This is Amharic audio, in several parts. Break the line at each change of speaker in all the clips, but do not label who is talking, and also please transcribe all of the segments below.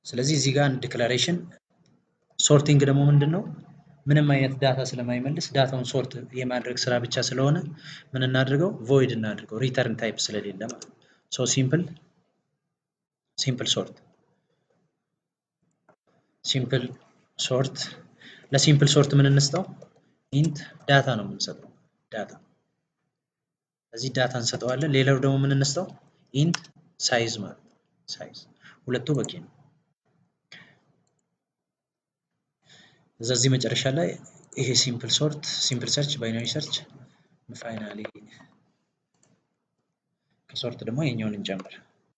ስለዚህ እዚህ ጋር አንድ ዲክላሬሽን ሶርቲንግ ደግሞ ምንድን ነው? ምንም አይነት ዳታ ስለማይመልስ ዳታውን ሶርት የማድረግ ስራ ብቻ ስለሆነ ምን እናድርገው? ቮይድ እናድርገው ሪተርን ታይፕ ስለሌለ ማለት ነው። ሶ ሲምፕል ሲምፕል ሶርት ሲምፕል ሶርት ለሲምፕል ሶርት ምን እንስጠው? ኢንት ዳታ ነው የምንሰጠው ዳታ እዚህ ዳታ እንሰጠዋለን። ሌላው ደግሞ ምን እንስጠው? ኢንት ሳይዝ ማለት ነው። ሳይዝ ሁለቱ በቂ ነው። እዚህ መጨረሻ ላይ ይሄ ሲምፕል ሶርት ሲምፕል ሰርች ባይናሪ ሰርች ፋይናሊ ከሶርት ደግሞ የኛውን እንጨምር።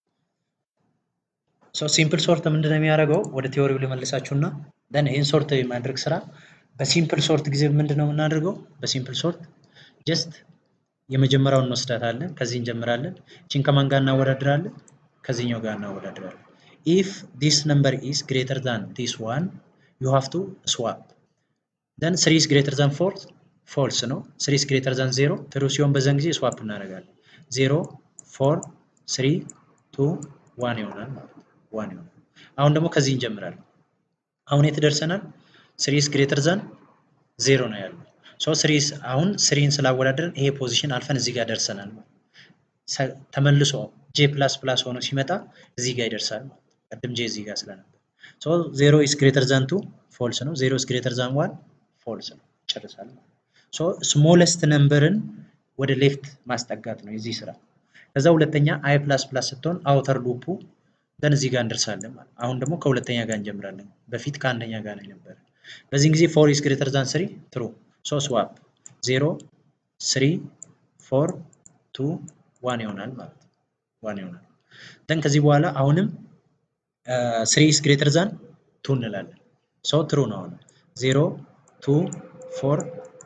ሶ ሲምፕል ሶርት ምንድን ነው የሚያደርገው? ወደ ቴዎሪው ልመልሳችሁና ደን ይህን ሶርት የማድረግ ስራ በሲምፕል ሶርት ጊዜ ምንድን ነው የምናደርገው? በሲምፕል ሶርት ጀስት የመጀመሪያውን እንወስዳታለን። ከዚህ እንጀምራለን። ቺን ከማን ጋር እናወዳድራለን? ከዚህኛው ጋር እናወዳድራለን። ኢፍ ዲስ ነምበር ኢስ ግሬተር ዛን ዲስ ዋን ዩ ሃቭ ቱ ስዋፕ ደን ስሪ ኢስ ግሬተር ዛን ፎር ፎልስ ነው። ስሪ ኢስ ግሬተር ዛን ዜሮ ትሩ ሲሆን በዛን ጊዜ ስዋፕ እናደርጋለን። ዜሮ ፎር ስሪ ቱ ዋን ይሆናል ማለት ነው። ዋን ይሆናል። አሁን ደግሞ ከዚህ እንጀምራለን። አሁን የት ደርሰናል? ስሪ ኢስ ግሬተር ዛን ዜሮ ነው ያለው። ሶ ስሪስ አሁን ስሪን ስላወዳደርን ይሄ ፖዚሽን አልፈን እዚህ ጋር ደርሰናል። ተመልሶ ጄ ፕላስ ፕላስ ሆኖ ሲመጣ እዚህ ጋር ይደርሳል። ቅድም ጄ እዚህ ጋር ስለነበር ሶ ዜሮ ኢስ ግሬተር ዛን ቱ ፎልስ ነው። ዜሮ ኢስ ግሬተር ዛን ዋን ፎልስ ነው። ጨርሳል። ሶ ስሞለስት ነምበርን ወደ ሌፍት ማስጠጋት ነው የዚህ ስራ። ከዛ ሁለተኛ አይ ፕላስ ፕላስ ስትሆን አውተር ሉፑ ደን እዚህ ጋር እንደርሳለን ማለት አሁን ደግሞ ከሁለተኛ ጋር እንጀምራለን። በፊት ከአንደኛ ጋር ነው የነበረ። በዚህን ጊዜ ፎር ኢስ ግሬተር ዛን ስሪ ትሩ ሶ ስዋፕ ዜሮ ስሪ ፎር ቱ ዋን ይሆናል ማለት ነው። ዋን ይሆናል። ደን ከዚህ በኋላ አሁንም ስሪ ኢስ ግሬተር ዛን ቱ እንላለን። ሶ ትሩ ነው አሁን ዜሮ ቱ ፎር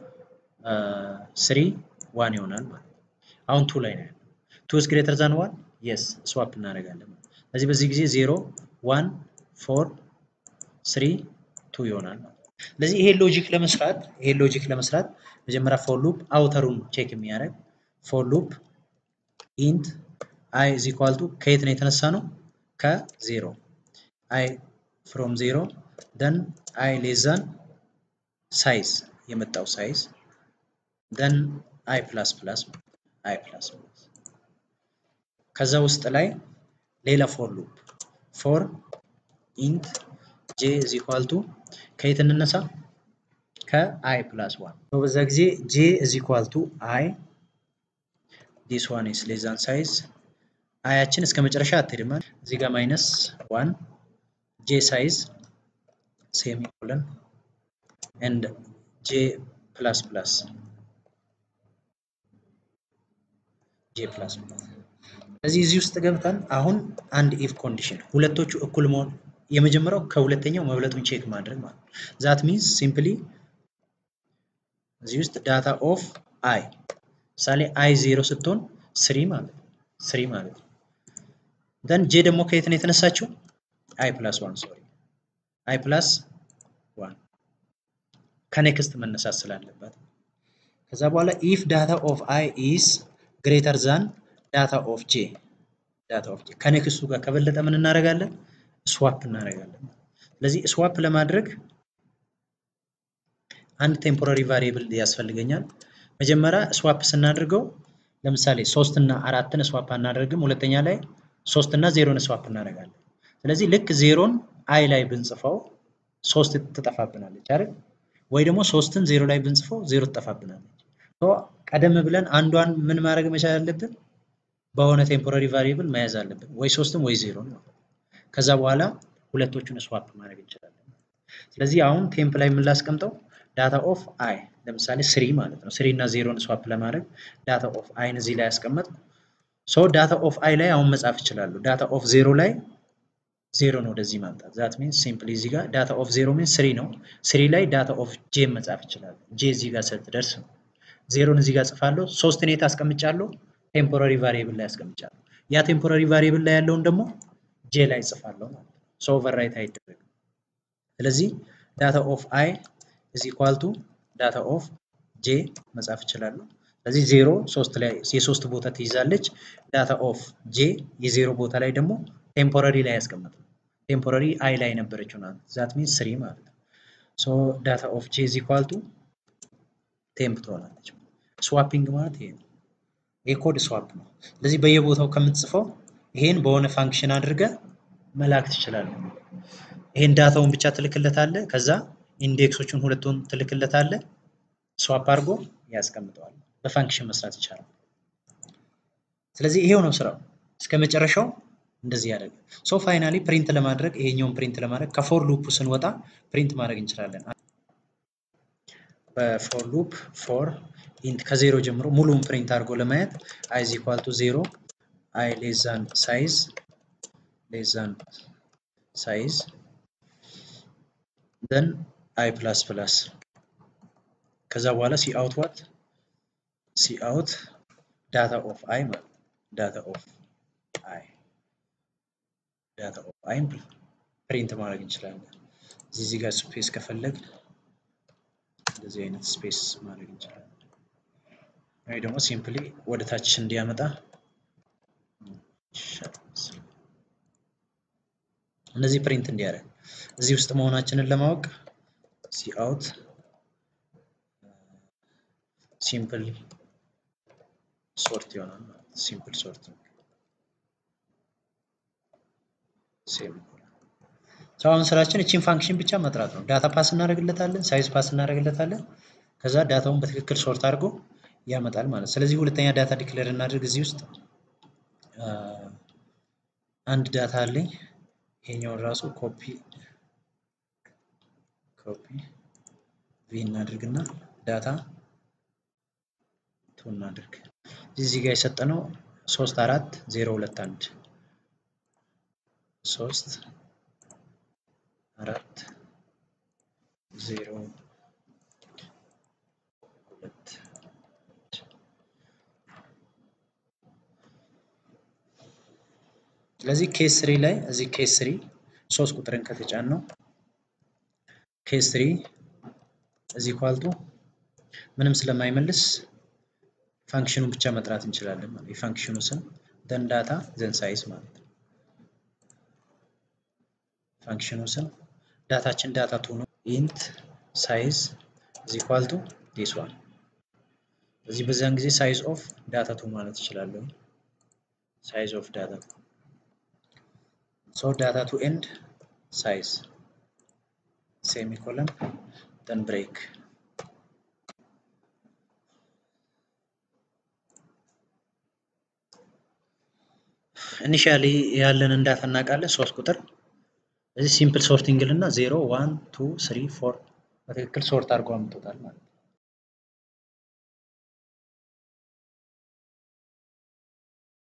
ስሪ ዋን ይሆናል ማለት ነው። አሁን ቱ ላይ ነው ያለው። ቱ ኢስ ግሬተር ዛን ዋን የስ ስዋፕ እናደርጋለን። ስለዚህ በዚህ ጊዜ ዜሮ ዋን ፎር ስሪ ቱ ይሆናል ማለት ነው። ስለዚህ ይሄ ሎጂክ ለመስራት ይሄ ሎጂክ ለመስራት መጀመሪያ ፎር ሉፕ አውተሩን ቼክ የሚያደርግ ፎር ሉፕ ኢንት አይ ኢዝ ኢኳል ቱ ከየት ነው የተነሳ ነው? ከዜሮ አይ ፍሮም ዜሮ ደን አይ ሌዛን ሳይዝ የመጣው ሳይዝ ደን አይ ፕላስ ፕላስ አይ ፕላስ ፕላስ ከዛ ውስጥ ላይ ሌላ ፎር ሉፕ ፎር ኢንት ጄ ኢዝ ኢኳል ቱ ከየት እንነሳ? ከአይ ፕላስ ዋን በዛ ጊዜ ጄ ኢዝ ኢኳል ቱ አይ ዲስ ዋን ኢስ ሌስ ዛን ሳይዝ አያችን እስከ መጨረሻ አትሄድም። እዚህ ጋር ማይነስ ዋን ጄ ሳይዝ ሴሚኮለን ኤንድ ጄ ፕላስ ፕላስ ጄ ፕላስ ፕላስ ስለዚህ እዚህ ውስጥ ገብተን አሁን አንድ ኢፍ ኮንዲሽን ሁለቶቹ እኩል መሆን የመጀመሪያው ከሁለተኛው መብለጡን ቼክ ማድረግ ማለት ነው። ዛት ሚንስ ሲምፕሊ እዚህ ውስጥ ዳታ ኦፍ አይ ምሳሌ አይ ዜሮ ስትሆን ስሪ ማለት ነው። ስሪ ማለት ነው። ደን ጄ ደግሞ ከየት ነው የተነሳችው? አይ ፕላስ ዋን ሶሪ አይ ፕላስ ዋን ከኔክስት መነሳት ስላለበት ከዛ በኋላ ኢፍ ዳታ ኦፍ አይ ኢስ ግሬተር ዛን ዳታ ኦፍ ጄ ዳታ ኦፍ ጄ ከኔክስቱ ጋር ከበለጠ ምን እናደርጋለን? ስዋፕ እናደርጋለን። ስለዚህ ስዋፕ ለማድረግ አንድ ቴምፖራሪ ቫሪየብል ያስፈልገኛል። መጀመሪያ ስዋፕ ስናደርገው ለምሳሌ ሶስት እና አራትን ስዋፕ አናደርግም። ሁለተኛ ላይ ሶስት እና ዜሮን ስዋፕ እናደርጋለን። ስለዚህ ልክ ዜሮን አይ ላይ ብንጽፈው ሶስት ትጠፋብናለች አይደል? ወይ ደግሞ ሶስትን ዜሮ ላይ ብንጽፈው ዜሮ ትጠፋብናለች። ቀደም ብለን አንዷን ምን ማድረግ መቻል አለብን? በሆነ ቴምፖራሪ ቫሪየብል መያዝ አለብን። ወይ ሶስትም ወይ ዜሮ ነው። ከዛ በኋላ ሁለቶቹን ስዋፕ ማድረግ እንችላለን። ስለዚህ አሁን ቴምፕ ላይ የምንላስቀምጠው ዳታ ኦፍ አይ ለምሳሌ ስሪ ማለት ነው። ስሪ እና ዜሮን ስዋፕ ለማድረግ ዳታ ኦፍ አይን እዚህ ላይ ያስቀመጥ ሶ ዳታ ኦፍ አይ ላይ አሁን መጻፍ ይችላሉ። ዳታ ኦፍ ዜሮ ላይ ዜሮን ወደዚህ ማምጣት ዛት ሚንስ ሲምፕሊ እዚህ ጋር ዳታ ኦፍ ዜሮ ሚንስ ስሪ ነው። ስሪ ላይ ዳታ ኦፍ ጄ መጻፍ ይችላሉ። ጄ እዚህ ጋር ስትደርስ ነው። ዜሮን እዚህ ጋር ጽፋለሁ። ሶስትን የት አስቀምጫለሁ? ቴምፖራሪ ቫሪየብል ላይ አስቀምጫለሁ። ያ ቴምፖራሪ ቫሪየብል ላይ ያለውን ደግሞ ጄ ላይ ጽፋለሁ ማለት ነው። ሶ ኦቨርራይት አይደረግም። ስለዚህ ዳታ ኦፍ አይ ኢዝ ኢኳል ቱ ዳታ ኦፍ ጄ መጻፍ እችላለሁ። ስለዚህ ዜሮ ሶስት ላይ የሶስት ቦታ ትይዛለች። ዳታ ኦፍ ጄ የዜሮ ቦታ ላይ ደግሞ ቴምፖራሪ ላይ ያስቀምጥ ቴምፖራሪ አይ ላይ ነበረችው ናት። ዛት ሚንስ ስሪ ማለት ነው። ሶ ዳታ ኦፍ ጄ ኢዝ ኢኳል ቱ ቴምፕ ትሆናለች። ስዋፒንግ ማለት ይሄ ነው። ይሄ ኮድ ስዋፕ ነው። ስለዚህ በየቦታው ከምትጽፈው ይሄን በሆነ ፋንክሽን አድርገ መላክ ትችላለህ። ይሄን ዳታውን ብቻ ትልክለታለህ። ከዛ ኢንዴክሶቹን ሁለቱን ትልክለታለህ። ስዋፕ አድርጎ ያስቀምጠዋል። በፋንክሽን መስራት ይቻላል። ስለዚህ ይሄው ነው ስራው። እስከ መጨረሻው እንደዚህ ያደርግ። ሶ ፋይናሊ ፕሪንት ለማድረግ ይሄኛውን ፕሪንት ለማድረግ ከፎር ሉፕ ስንወጣ ፕሪንት ማድረግ እንችላለን። በፎር ሉፕ ፎር ኢንት ከዜሮ ጀምሮ ሙሉውን ፕሪንት አድርጎ ለማየት አይ ኢዝ ኢኳል ቱ ዜሮ አይ ሌስ ዛን ሳይዝ ሌስ ዛን ሳይዝ ደን አይ ፕላስ ፕላስ ከዛ በኋላ ሲ አውት ዋት ሲ አውት ዳታ ኦፍ አይ ማለት ዳታ ኦፍ አይ ዳታ ኦፍ አይን ፕሪንት ማድረግ እንችላለን። እዚህ እዚህ ጋር ስፔስ ከፈለግን እንደዚህ አይነት ስፔስ ማድረግ እንችላለን። ወይ ደግሞ ሲምፕሊ ወደ ታች እንዲያመጣ እነዚህ ፕሪንት እንዲያደርግ እዚህ ውስጥ መሆናችንን ለማወቅ ሲ አውት ሲምፕል ሶርት ይሆናል ማለት ሲምፕል ሶርቲንግ ሴም አሁን ስራችን እቺን ፋንክሽን ብቻ መጥራት ነው። ዳታ ፓስ እናደርግለታለን፣ ሳይዝ ፓስ እናደርግለታለን። ከዛ ዳታውን በትክክል ሶርት አድርጎ ያመጣል ማለት። ስለዚህ ሁለተኛ ዳታ ዲክሌር እናድርግ። እዚህ ውስጥ አንድ ዳታ አለኝ። ይሄኛውን ራሱ ኮፒ ኮፒ ቪ እናድርግና ዳታ ቱ እናድርግ። እዚህ ጋር የሰጠነው ሶስት አራት ዜሮ ሁለት አንድ ሶስት አራት ዜሮ ሁለት ስለዚህ ኬስ ስሪ ላይ እዚህ ኬስ ስሪ ሶስት ቁጥርን ከተጫን ነው ኬስ ስሪ እዚህ ኳልቱ ምንም ስለማይመልስ ፋንክሽኑን ብቻ መጥራት እንችላለን ማለት የፋንክሽኑ ስም ደን ዳታ ዘን ሳይዝ ማለት ነው። ፋንክሽኑ ስም ዳታችን ዳታ ቱ ነው። ኢንት ሳይዝ ኢዝ ኢኳል ቱ ዲስ ዋን። እዚህ በዛን ጊዜ ሳይዝ ኦፍ ዳታ ቱ ማለት እችላለሁ። ሳይዝ ኦፍ ዳታ ቱ ሶ ዳታ ቱ ኤንድ ሳይዝ ሴሚኮለን ደን ብሬክ ኢኒሻሊ ያለንን ዳታ እናውቃለን ሶስት ቁጥር እዚህ ሲምፕል ሶርቲንግ ልና ዜሮ ዋን ቱ ስሪ ፎር በትክክል ሶርት አድርጎ አምጥቶታል ማለት ነው።